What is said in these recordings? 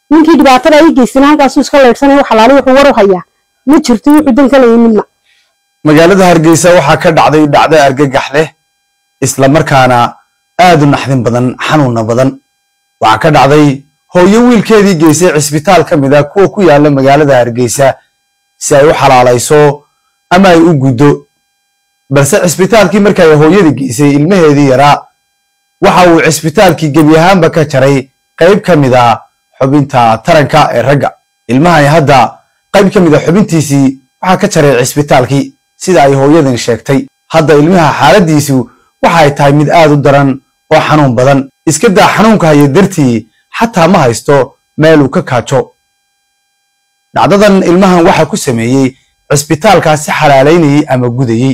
ninkii dhibaatada ay geysana halkaasuu iska leydhsanaya xalaali wuxuu war u hayaa ma jirto wuxuu dan ka leeyay midna magaalada hargeysa waxaa ka dhacday dhacdo argagax leh isla markaana aad u naxdin badan xanuunna badan waxaa ka dhacday hooyo wiilkeedii geysay cisbitaal ka mid a kuwa ku yaala magaalada hargeysa si ay u xalaalayso ama ay u guddo balse cisbitaalkii markay hooyadii geysay ilmaheedii yaraa waxa uu cisbitaalkii gebi ahaanba ka jaray qayb ka mid a xubinta taranka ee ragga ilmahani hadda qayb ka mid a xubintiisii waxaa ka jaray cisbitaalkii sida ay hooyadan sheegtay hadda ilmaha xaaladiisu waxa ay tahay mid aad u daran oo xanuun badan iska daa xanuunka haya dartii xataa ma haysto meel uu ka kaajo dhacdadan ilmahan waxa ku sameeyey cisbitaalkaasi xalaalaynayey ama gudayey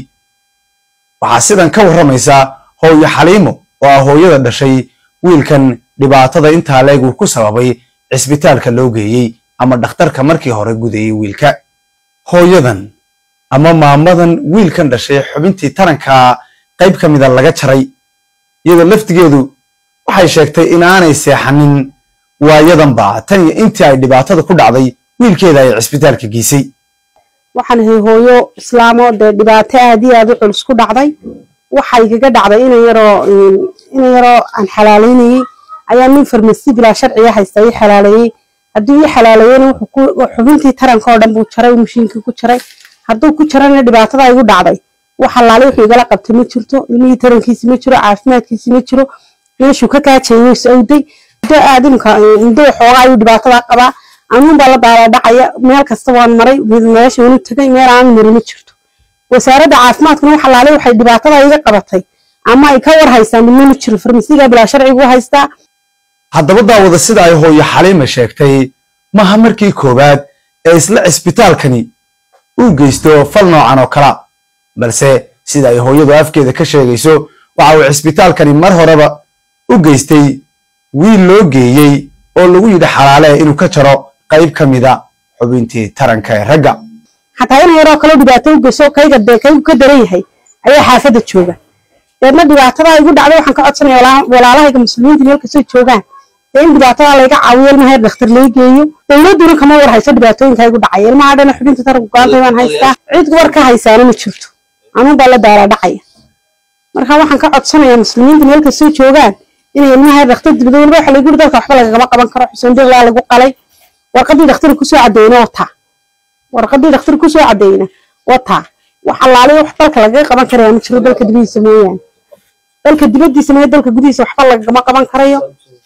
waxaa sidan ka warramaysa hooyo xaliimo oo ah hooyada dhashay wiilkan dhibaatada intaa leeg uu ku sababay cisbitaalka loo geeyey ama dhakhtarka markii hore gudayey wiilka hooyadan ama maamadan wiilkan dhashay xubintii taranka qayb ka mida laga jaray iyadoo laftigeedu waxay sheegtay in aanay seexanin waayadanba tan iyo intii ay dhibaatada ku dhacday wiilkeeda ay cisbitaalka geysay waxaan ahay hooyo islaamo dee dhibaato aad iyo aad u culus ku dhacday waxay kaga dhacday ina yaroo ina yaroo aan xalaalaynayey ayaa nin farmasi bilaa sharciga haysta ii xalaaleeyey hadduu ii xalaaleeyena xubintii taranka oo dhan buu jaray mashiinkii ku jaray hadduu ku jarana dhibaatada igu dhacday wax allaale wuxuu igala qabtay ma jirto ilmihii tarankiisi ma jiro caafimaadkiisi ma jiro meeshuu ka kaajayay wuu is awday muddo aad imka muddo waxoogaa ayuu dhibaatada qabaa anuun baa la daala dhacaya meel kasta waan maray meesha wanu tegay meel aan mari ma jirto wasaaradda caafimaadkuna wax allaale waxay dhibaatada iga qabatay ama ay ka war haystaan midna ma jiro farmasiga bilaa sharcigu haystaa haddaba daawada sida ay hooyo xaliima sheegtay maaha markii koowaad ee isla cisbitaalkani uu geysto fal noocan oo kala balse sida ay hooyadu afkeeda ka sheegayso waxa uu cisbitaalkani mar horeba u geystay wiil loo geeyey oo lagu yidhi xalaale inuu ka jaro qayb ka mida xubintii taranka ee ragga xataa ina yaroo kale dhibaato u geyso kayga dee kaygu ka daran yahay ayaa xaafadda jooga deedna dhibaatada igu dhacday waxaan ka codsanaya walaalahayga muslimiinta meel kastoo joogaan dee in dhibaatada layga caawiyo ilmaha yar dhakhtar lay geeyo dowladduna kama war hayso dhibaatooyinka igu dhacaya ilmaha dhana xubinta taranku gaantay baan haystaa cid war ka haysaana ma jirto anuun baa la daala dhacaya marka waxaan ka codsanayaa muslimiinta meel kastoo joogaan inay ilmaha yar dhakhtar dibada waliba waxa lagu yiri dalka waxba lagagama qaban karo xuseen dirlaa lagu qalay warqadii dhakhtar kusoo cadeyna wataa warqadii dhakhtar kusoo cadeyna wataa wax allaale wax dalka lagaga qaban karaya ma jiro dalka dibadiisa mooyaane dalka dibadiisa mooya dalka gudihiisa waxba lagagama qaban karayo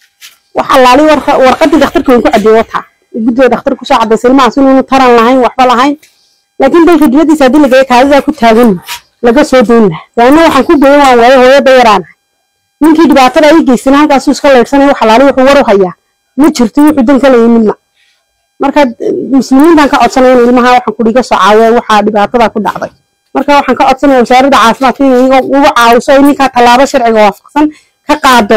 wax allaale warqadii dhakhtarka waan ku cadeeye wataa guddiga dhakhtar kusoo cadaysa ilmahaas inuunu taran lahayn waxba lahayn laakiin dalka dibadiisa haddii lagaya kaadidaa ku taagan laga soo doon laha daana waxaan ku goyan waan waayo hooyada yaraanahay ninkii dhibaatada ay geysana halkaasuu iska leydhsanaya wax allaale wuxuu war u hayaa ma jirto wuxuu dan ka leeyay midna marka muslimiintan ka codsanaya in ilmaha waxaan kudhi iga soo caawiyaan waxaa dhibaatada ku dhacday marka waxaan ka codsanaya wasaaradda caafimaadka inay iyaga uga caawiso ay ninkaa tallaabo sharciga waafaqsan ka qaado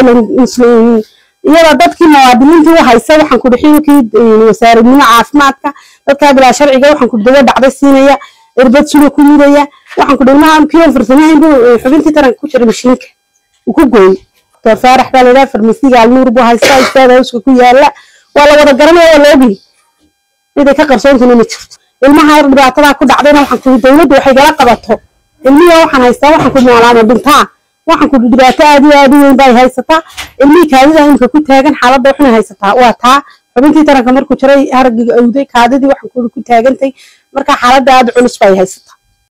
iyadoo iyadoo dadkii muwaadiniintii u haysa waxaan kudhi xilkii wasaaradnimo caafimaadka dadkaa bilaa sharciga waxaan kudhi dawo dhacda siinaya irbad suna ku mudaya waxaan kudhi ilmaha kiyon farsamahayn buu xubintii taranka ku jira mashiinka uu ku gooyey doctor faarax baa layidhaha farmasiga alnuur buu haystaa istaada hawska ku yaala waa la wada garanaya waa la ogyahay ciday ka qarsoontuna ma jirto ilmaha yar dhibaatadaa ku dhacdayna waxaan kudhi dowladdu waxay gala qabato ilmihi waxaan haystaa waxaan ku noolaama dhintaa waxaan kudhi dhibaato aad iyo aad u weyn bay haysataa ilmihii kaadida imka ku taagan xaaladda waxna haysataa waa taa xubintii taranka markuu jiray haragiga awday kaadidii waxaan kudhi ku taagantay marka xaaladda aad culus bay haysataa